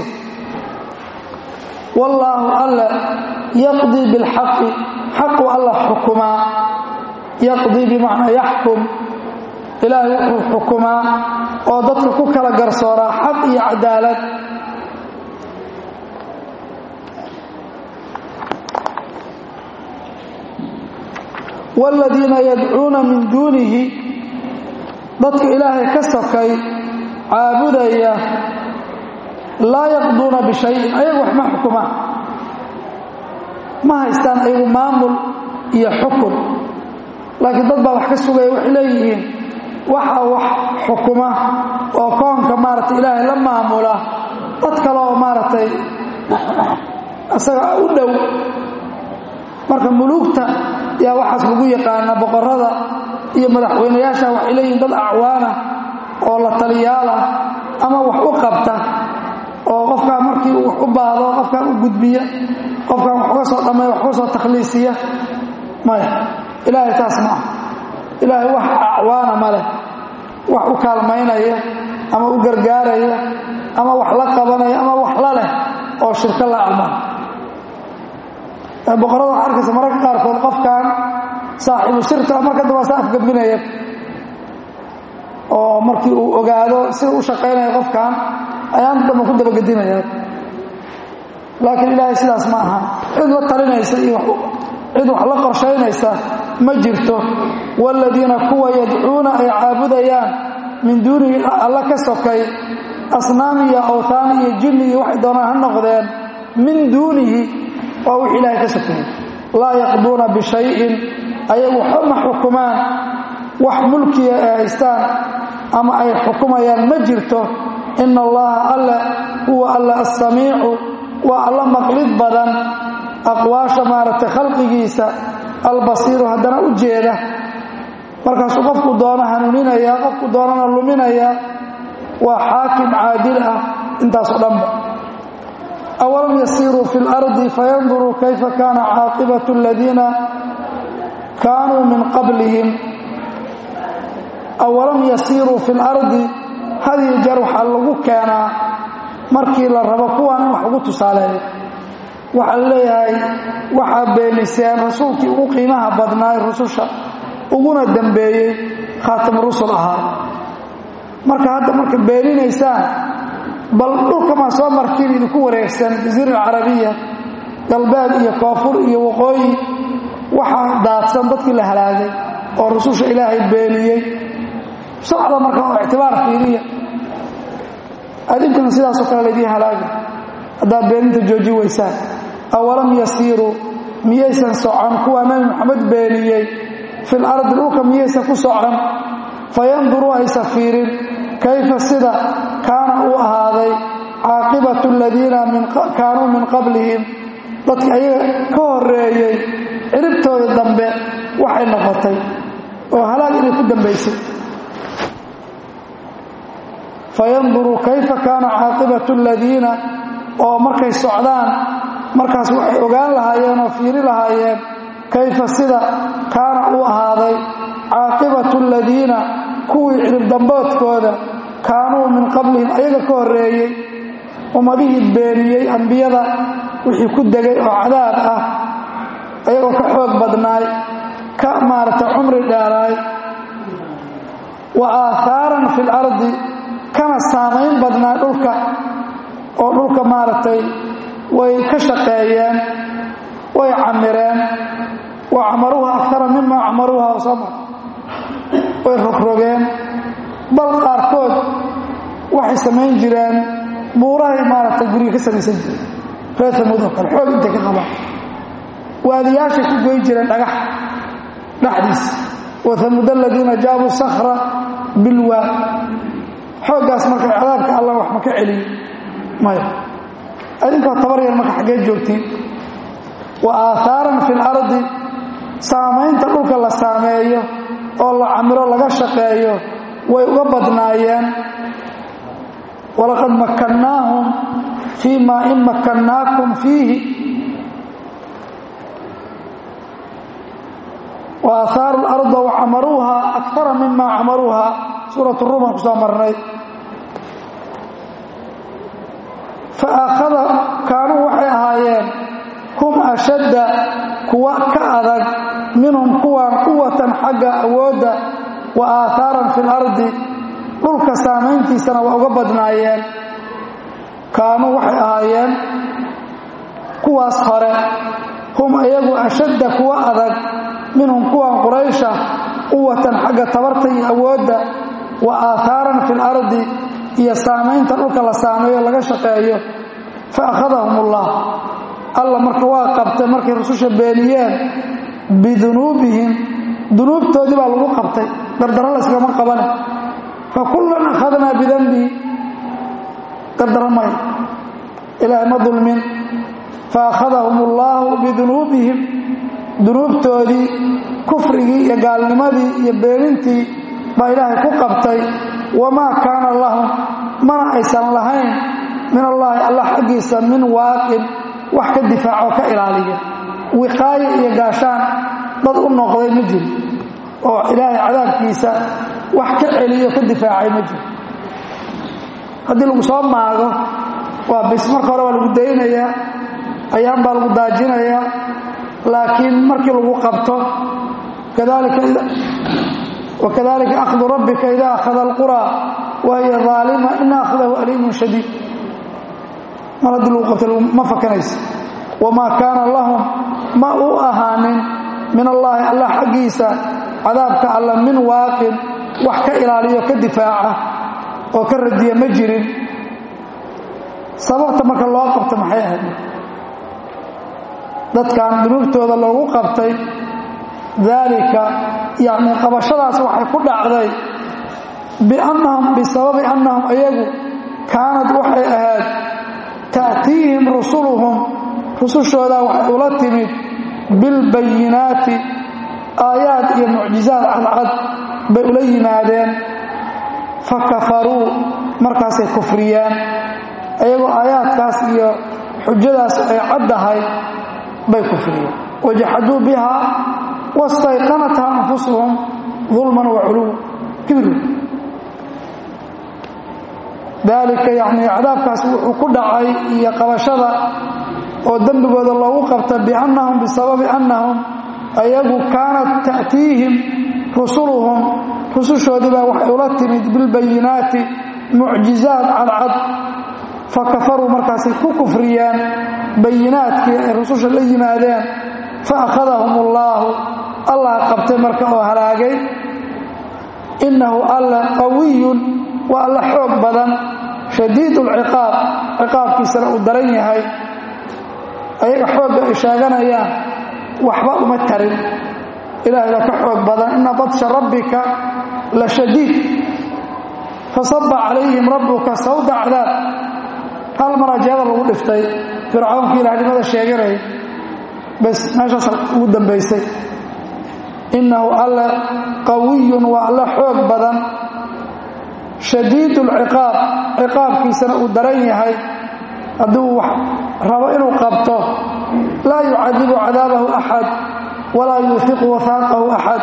Speaker 1: wallaahu alla yaqdii biاlxaqi xaqu alla xukumaa yaqdii bimacnaa yaxkum ilaahay wuxuu xukumaa oo dadka ku kala garsooraa xaq iyo cadaalad wاladiina yadcuuna min duunihi dadka ilaahay ka sokay caabudaya laa yaqduuna bishayin ayagu wax ma xukumaan ma haystaan ayagu maamul iyo xukun laakiin dad baa wax ka sugaya waxay leeyihiin waxaa wax xukuma oo koonka maaragtay ilaahay la maamula dad kale oo maaragtay isaga u dhow marka muluugta yaa waxaas lagu yaqaana boqorada iyo madaxweynayaasha waxay leeyihiin dad acwaana oo la taliyaalah ama wax u qabta oo qofkaan markii uu wax u baahdo qofkaan u gudbiya qofkaan wax uga soo dhammeeya wax uga soo takhliisiya maya ilaahay taas ma ah ilaahay wax acwaana ma leh wax u kaalmaynaya ama u gargaaraya ama wax la qabanaya ama wax la leh oo shirko la acmaan boqorada waxaa arkaysa mararka qaarkood qofkan saaxiibu sirta marka damba sa afgabinaya oo markii uu ogaado sida u shaqaynaya qofkan ayaan damba ku dabagedinaya laakiin ilaahay sidaas ma aha cid la talinaysa iyo cid wax la qorshaynaysa ma jirto waaladiina kuwa yadcuuna ay caabudayaan min duunihi alla ka sokay asnaam iyo awtaan iyo jinni iyo waxay doonaan ha noqdeen min duunihi waa wix ilaahay ka sokeeyey laa yaqduuna bishayin ayagu waxba ma xukumaan wax mulkiya ay haystaan ama ay xukumayaan ma jirto ina allaha alle huwa alla assamiicu waa alla maqlid badan aqwaasha maaragtay khalqigiisa albasiiru haddana u jeeda markaasuu qofku doono hanuuninayaa qofku doonana luminayaa waa xaakim caadil ah intaasoo dhanba awalam yasiiruu fi اlardi fayanduruu kayfa kaana caaqibaة اladiina kaanuu min qablihim awalam yasiiruu fi اlardi hadiyo jeer waxaa lagu keenaa markii la rabo kuwaan in wax ugu tusaaleeyo waxaa la leeyahay waxaa beeniseen rasuulkii ugu qiimaha badnaay rususha uguna dembeeyey khaatam rusul ahaa marka hadda marka beeninaysaan bal dhulkamaa soo martiin idinku wareegsan jaziira alcarabiya galbeed iyo koonfur iyo waqooyi waxaa daadsan dadkii la halaagay oo rususha ilaahay beeniyey socda marka oo ictibaar fiiriya adinkuna sidaasoo kale laydiin halaagay haddaad beeninta jooji weysaan awalam yasiiruu miyaysan socon kuwaa nebi moxamed beeniyey fil ardi dhulka miyaysan ku socon fayanduruu aysan fiirin kayfa sida kaana uu ahaaday caaqibatu aladiina kaanuu min qablihim dadka ayaga ka horeeyey ciribtooda dambe waxay noqotay oo halaag inay ku dambaysay fayanduruu kayfa kaana caaqibatu aladiina oo markay socdaan markaas waxay ogaan lahaayeen oo fiiri lahaayeen kayfa sida kaana uu ahaaday caaqibatu aladiina kuwii ciribdamboodkooda kaanuu min qablihim ayaga ka horeeyey ummadihii beeniyey ambiyada wixii ku degay oo cadaab ah ayagoo ka xoog badnaay ka maaragtay cumri dheeraay wa aahaaran fi lardi kana saamayn badnaay dhulka oo dhulka maaragtay way ka shaqeeyeen way camireen wa camaruuha akara mima camaruuha soma way rogrogeen bal qaarkood waxay samayn jireen buurahay maaragtay guriga ka samaysan jireen reer samuud oo kale xoog intay ka qabaan waadiyaashay ku goyn jireen dhagax dhexdiisa wa hamuud aladiina jaabuu sakra bilwaad xooggaas marka cadaabka allah wax ma ka celiyo maya adinkoo tabar yar marka xaggee joogtiin wa aahaaran fi lardi saamaynta dhulka la saameeyo oo la camiro laga shaqeeyo way uga badnaayeen walaqad makkannaahum fii maa in makkannaakum fiihi wa aahaaru larda wa camaruuha akara mima camaruuha suurat ruuman ku soo marnay fa akhada kaanuu waxay ahaayeen hum ashadda kuwa ka adag minhum kuwaan quwatan xagga awoodda wa aahaaran fi lardi dhulka saamayntiisana waa uga badnaayeen kaanuu waxay ahaayeen kuwaas hore hum iyagu ashadda kuwa adag minhum kuwan quraysha quwatan xagga tabarta iyo awoodda wa aahaaran fi lardi iyo saamaynta dhulka la saameeyo laga shaqeeyo fa akhadahum ullah alla marka waa qabtay markay rususha beeniyeen bidunuubihim dunuubtoodii baa lagu qabtay dardaro layskama qabane fa kullan akhadnaa bidanbihi dardaro may ilaahay ma dulmin fa akhadahum ullaahu bidunuubihim dunuubtoodii kufrigii iyo gaalnimadii iyo beenintii baa ilaahay ku qabtay wamaa kaana lahum mana aysan lahayn min allaahi allah xaggiisa min waaqin wax ka difaaco ka ilaaliya wiqaayo iyo gaashaan dad u noqday ma jiro oo ilaahay cadaabkiisa wax ka celiyo ka difaacay ma jiro haddii lagu soo maago waa bis marka hore waa lagu daynayaa ayaan baa lagu daajinayaa laakiin markii lagu qabto wakadalika akhdu rabbika ida akhada alquraa wa hiya aalima ina akhdahu aliimun shadiid mar haddii lagu qabto ma fakanaysa wamaa kaana lahum ma u ahaanin min allaahi allah xaggiisa cadaabka alla min waaqin wax ka ilaaliyo ka difaaca oo ka radiya ma jirin sababta marka loo qabta maxay ahayd dadkan dunuubtooda loogu qabtay daalika yacni qabashadaas waxay ku dhacday biannahum bisababi annahum ayagu kaanad waxay ahayd ta'tiihim rusuluhum rusushoodaa waxay ula timid bilbayinaati aayaad iyo mucjizaad cadcad bay ula yimaadeen fa kafaruu markaasay kufriyeen ayagoo aayaadkaas iyo xujadaas ay caddahay bay kufriyeen wajaxaduu bihaa wastayqanatha anfusuhum dulman wa culuwa kibir daalika yacnii cadaabkaas wuxuu ku dhacay iyo qabashada oo dembigooda loogu qabta biannahum bisababi annahum ayagu kaanat ta'tiihim rusuluhum rusushoodii baa waxay ula timid bilbayinaati mucjizaad cadcad fa kafaruu markaasay ku kufriyeen bayinaadkii ay rususha la yimaadeen fa akhadahum ullaahu allah qabtay marka oo halaagay innahu alla qawiyun waa alla xoog badan shadiid ulciqaab ciqaabkiisana uu daran yahay ayaga xoogga ay sheeganayaan waxba uma tarin ilaahay baa ka xoog badan ina badsha rabbika la shadiid fasaba calayhim rabbuka sawda cadaab hal maraa jeeda lagu dhiftay fircawnkii ilaahnimada sheeganay bas meeshaas ugu dambaysay innahu alle qawiyun waa alle xoog badan shadiid ulciqaab ciqaabkiisana uu daran yahay hadduu wax rabo inuu qabto laa yucadibu cadaabahu axad walaa yuufiqu wahaaqahu axad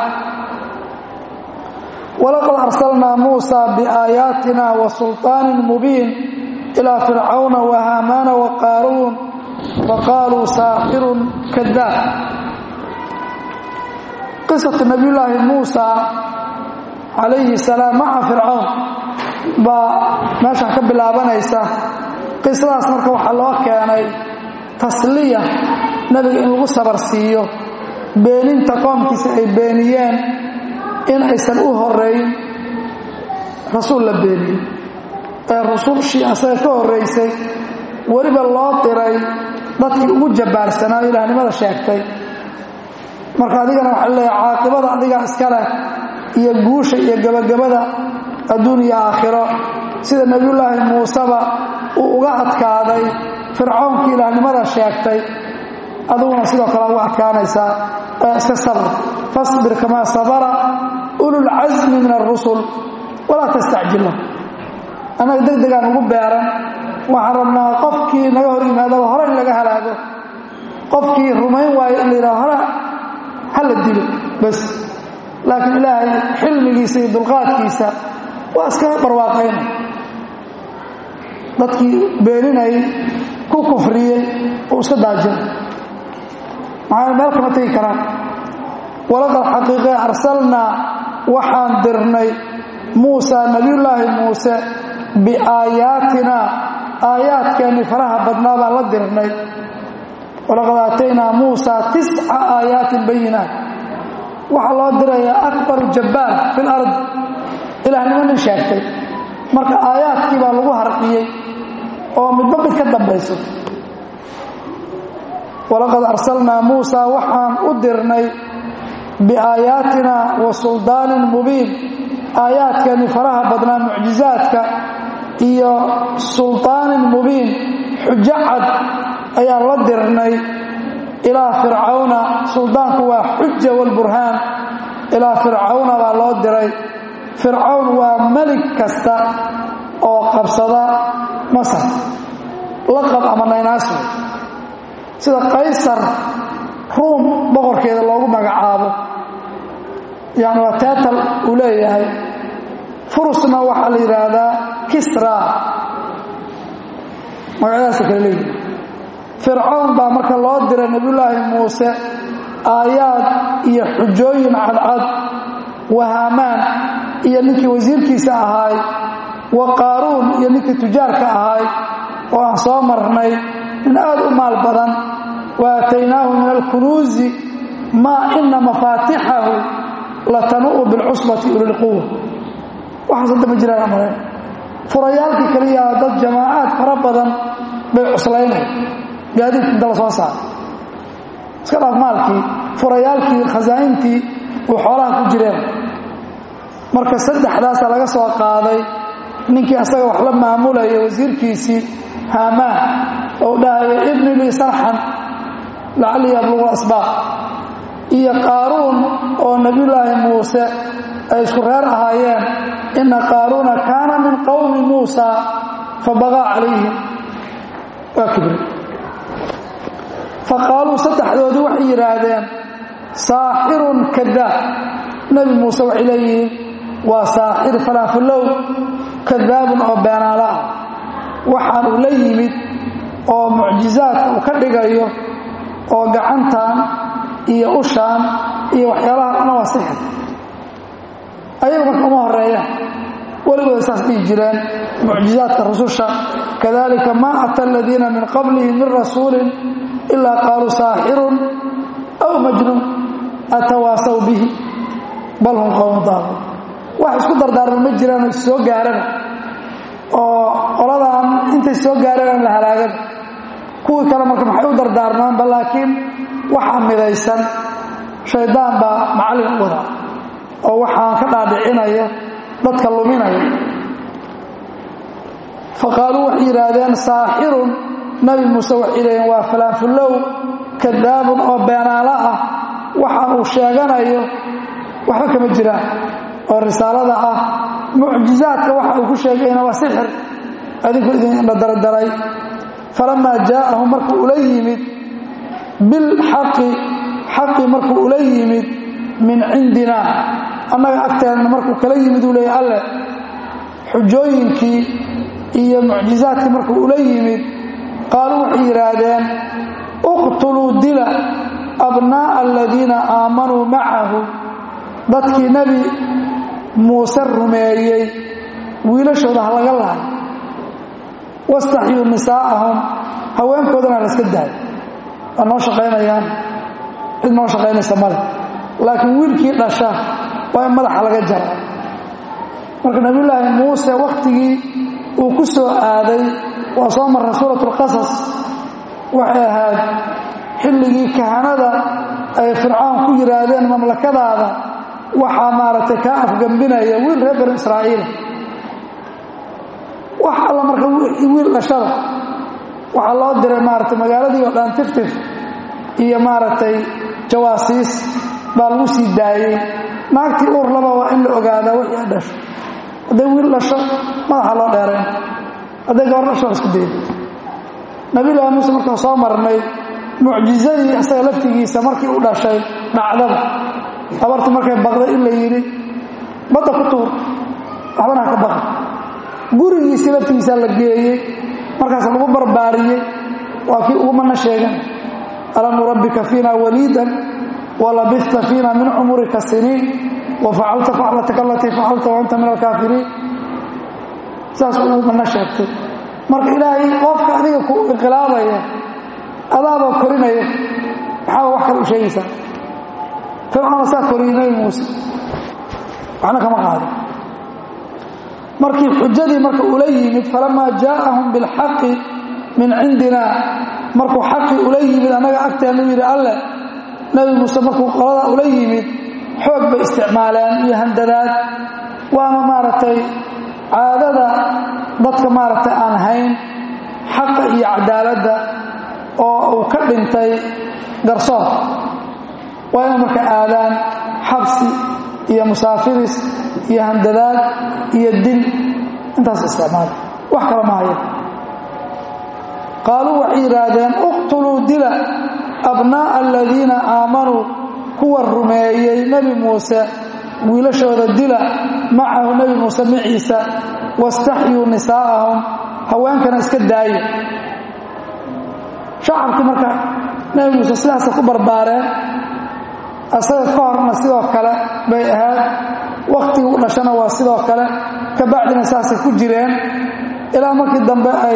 Speaker 1: walaqad arsalnaa muusa biaayaatina wa sulطaanin mubiin ilaa fircawna wa haamaana wa qaaruun faqaaluu saaxirun kadaab qisatu nabiyullaahi muusa calayhi salaam maca fircawn baa meeshan ka bilaabanaysa qisadaas marka waxaa loo keenay tasliya nebiga in lagu sabar siiyo beeninta qoomkiisa ay beeniyeen in aysan u horeyn rasuul la beeniyo ee rusulshii asaga ka horraysay weliba loo diray dadkii ugu jabbaarsanaayo ilaahnimada sheegtay marka adigana waxaa leeyahay caaqibada adigaa iska leh iyo guusha iyo gebagabada adduun iyo aakhiro sida nebiyullaahi muuseba uu uga adkaaday fircawnkii ilaahnimada sheegtay adiguna sidoo kale uga adkaanaysaa ee iska sabr fasbir kamaa sabara ululcasmi min alrusul walaa tastacjil lah annaga deg degaan ugu beeran waxaan rabnaa qofkii naga hor yimaadaba hore in laga halaago qofkii rumayn waayo in la yidhaho hore ha la dilo bas laakiin ilaahay xilmigiisa iyo dulqaadkiisa waa iska barwaaqayna dadkii beeninayay ku kufriyey uu iska daajin maxaa meel kama tegi karaan walaqad xaqiiqe arsalnaa waxaan dirnay muusa nebiyullaahi muuse biaayaatina aayaadkeennii faraha badnaa baan la dirnay walaqad aataynaa muusa tisca aayaatin bayinaat waxaa loo dirayaa akbaru jabbaar fi lard ilaahnimo nin sheegtay marka aayaadkii baa lagu harqiyey oo midba mid ka dambayso walaqad arsalnaa muusa waxaan u dirnay biaayaatina wa suldaanin mubiin aayaadkeennii faraha badnaa mucjizaadka iyo sulطaanin mubiin xujo cad ayaan la dirnay ilaa fircawna suldaanku waa xuja walburhaan ilaa fircawna baa loo diray fircawn waa melig kasta oo qabsada masar laqab ama naynaaso sida qaysar ruum boqorkeeda loogu magacaabo yani waa teatal uu leeyahay furusna waxaa la yidhaahdaa kisra magacyadaasa kale leeyihi fircawn baa marka loo diray nebiyullaahi muuse aayaad iyo xujooyin cadcad wahaamaan iyo ninkii wasiirkiisa ahaay wa qaaruun iyo ninkii tujaarka ahaay oo aan soo marnay nin aad u maal badan wa aataynaahu min alkunuuzi maa ina mafaatixahu latanu'u bilcusbati ulilquwa waxaas hadda ma jiraan amale furayaalkii kaliya dad jamaacaad fara badan bay cuslaynay gaadiidka inta la soo saara iska dhaaf maalkii furayaalkii khasaa'intii uu xoolaha ku jireen marka saddexdaasa laga soo qaaday ninkii asaga wax la maamulaya wasiirkiisii haamaan ou dhahaya ibni lii sarxan lacallii yablugu asbaaq iyo qaaruun oo nebiyullaahi muuse ay isku reer ahaayeen inna qaaruuna kaana min qowmi muusa fabaqaa calayhim waa kibri faqaaluu saddexdoodii waxay yidhaahdeen saaxirun kadaab nebi muuse waxay leeyihiin waa saaxir falaafulow kadaabun oo beenaala ah waxaan uu la yimid oo mucjizaadka uu ka dhigayo oo gacantan iyo ushaan iyo waxyaalaha dhana waa sixir ayagu marka uma horeeyaan weligooda saas dhihi jireen mucjizaadka rususha kadalika maa ata aladiina min qablihim min rasuulin ilaa qaaluu saaxirun aw majnuun atawaasaw bihi bal hum qowmu daaluun wax isku dardaarma ma jiraan oo soo gaarana oo qoladan intay soo gaareen la halaagana kuwii kale marka maxay u dardaarmaanba laakiin waxaa midaysan shaydaan baa macallin u wadaa oo waxaan ka dhaadhicinaya dadka luminaya fa qaaluu waxay yidhaahdeen saaxirun nabi muuse waxay yidhahdeen waa falaanfullow kadaabun oo beenaalo ah waxaan uu sheeganayo waxba kama jiraan oo risaalada ah mucjizaadka waxa uu ku sheegayna waa sixir adinku idinla dardaray falamaa jaa'ahum markuu ula yimid bilxaqi xaqi markuu ula yimid min cindina annaga agteenna markuu kala yimid uu leeyay alleh xujooyinkii iyo mucjizaadkii markuu ula yimid qaaluu waxay yidhaahdeen uqtuluu dila abnaa'a aladiina aamanuu macahu dadkii nebi muuse rumeeyey wiilashooda ha laga lahay wastaxyuu nisaa'ahum haweenkoodana la iska daayo waa noo shaqaynayaan cid noo shaqaynaysa male laakiin wiilkii dhasha waa in madaxa laga jara marka nabiyulaahi muuse wakhtigii uu ku soo aaday waa soo marray suurat lqasas waxay ahayd xilligii kahanada ay fircoon ku yidhaahdeen mamlakadaada waxaa maaragtay kaa afgambinaya wiil reer banu israa'iila wax alla marka wiil dhashada waxaa loo diray maaragtay magaaladii oo dhan tiftif iyo maaragtay jawaasiis baa lagu sii daayey naagtii uur laba waa in la ogaadaa wixii ay dhasho hadday wiil dhasho madaxa loo dheerayn hadday gabar dhasho waa isku dayay nabiyullaahi muuse markaan soo marnay mucjizadii isaga laftigiisa markii u dhashay dhacdada habarti markay baqday in la yidhi badda ku tuur waxbana ha ka baqa gurigiisii laftigiisaa la geeyey markaas lagu barbaariyey waa kii ugumana sheegan alam nurabbika fiina waliidan walabista fiina min cumurika siniin wafacalta faclataka alatii facalta waanta min alkaafiriin saas ugumana sheegtay marka ilaahay qofka adiga ku inqilaabaya adaabaa korinaya maxaa wax kale u sheegaysaa fircoona saa koriyey nabi muuse waxna kama qaado markii xujadii marka ula yimid falamaa jaa'ahum bilxaqi min cindina markuu xaqii ula yimid annaga agteennu yidhi alleh nebi muuse markuu qoladaa ula yimid xoog bay isticmaaleen iyo handadaad waana maaragtay caadada dadka maaragtay aan hayn xaqa iyo cadaaladda oo uu ka dhintay garsoor waa inay marka aadaan xabsi iyo musaafiris iyo handadaad iyo dil intaas isticmaala wax kala maayo qaaluu waxay yidhaahdeen uqtuluu dila abnaa'a aladiina aamanuu kuwa rumeeyey nebi muuse wiilashooda dila macahu nebi muuse maciisa wastaxyuu nisaa'ahum haweenkana iska daaya shacabkii marka nebi muuse sidaasa ku barbaareen asaga ka horna sidoo kale bay ahayd wakhtigii u dhashana waa sidoo kale ka bacdina saasay ku jireen ilaa markii dambe ay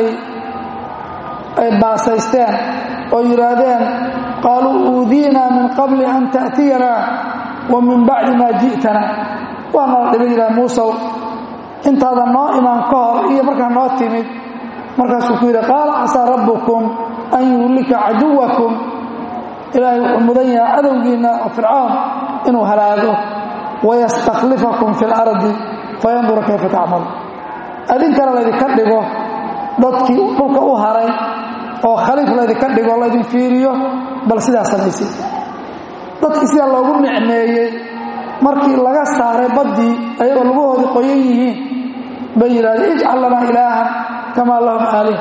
Speaker 1: ay baasaysteen oo yidhaahdeen qaaluu uudiinaa min qabli an ta'tiyanaa wa min bacdi maa ji'tanaa waa nala dhiba yidhaha muusow intaada noo imaan ka hor iyo markaa noo timid markaasuu ku yidhi qaala casaa rabbukum an yuhlika caduwakum ilaahay wuxuu mudan yahay cadowgiinna oo fircoon inuu halaago wayastakhlifakum fi lardi fayandura kayfa tacmalu adinkana laydinka dhigo dadkii dhulka u haray oo khaliif laydinka dhigo laydin fiiriyo bal sidaa samaysay dadkii sidaa loogu nicmeeyey markii laga saaray baddii ayagoo lugahoodii qoyan yihiin bay yidhahdeen ijcal lanaa ilaahan kamaa lahum aalih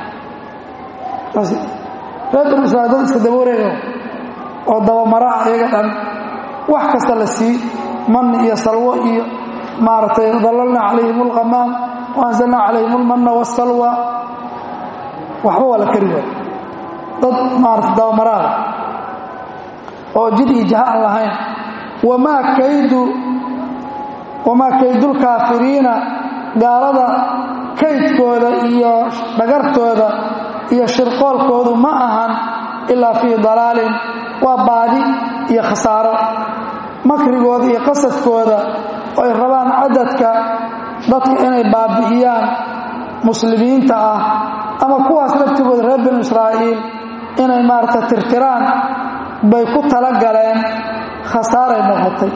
Speaker 1: reer banu israail dad iska daba wareega oo dabamaraa iyaga dhan wax kasta la sii manni iyo salwo iyo maaragtay dallalna calayhim alqamaam wa anzalna calayhim almanna waasalwa waxba waa la kari waay dad maarata dabamaraada oo jid iyo jaha aan lahayn wamaa kaydu wamaa kaydulkaafiriina gaalada kaydkooda iyo dhagartooda iyo shirqoolkoodu ma ahan ilaa fii dalaalin waa baadi iyo khasaaro makrigooda iyo qasadkooda oo ay rabaan cadadka dadka inay baabi'iyaan muslimiinta ah ama kuwaas laftigooda reer binu israa'iil inay maaragta tirtiraan bay ku tala galeen khasaaray noqotay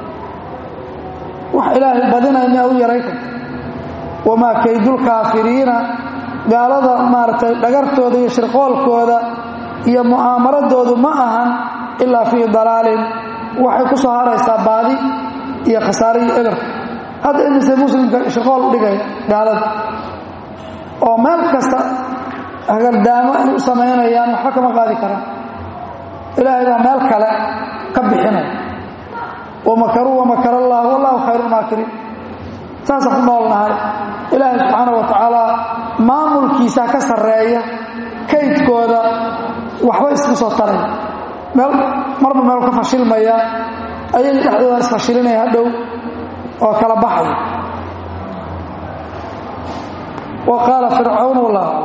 Speaker 1: wax ilaahay badinaya miyaa u yaray karta wamaa kaydulkaafiriina gaalada maaragtay dhagartooda iyo shirqoolkooda iyo mu'aamaradoodu ma ahan ilaa fii dalaalin waxay ku soo haraysaa baadi iyo khasaare iyo eber hadda imise muslimka shirqool u dhigaya gaalada oo meel kasta hagardaamo ay u samaynayaan waxba kama qaadi karaan ilaahay baa meel kale ka bixinaya wamakaruu wamakar allah wallahu khayru maakiriin saasaan ku noolnahay ilaahay subxaana wa tacaala maamulkiisaa ka sarreeya kaydkooda waxba isku soo taray meel marba meel ka fashilmaya ayaga dhexdooda isfashilinaya hadhow oo kala baxaya wa qaala fircawn wallah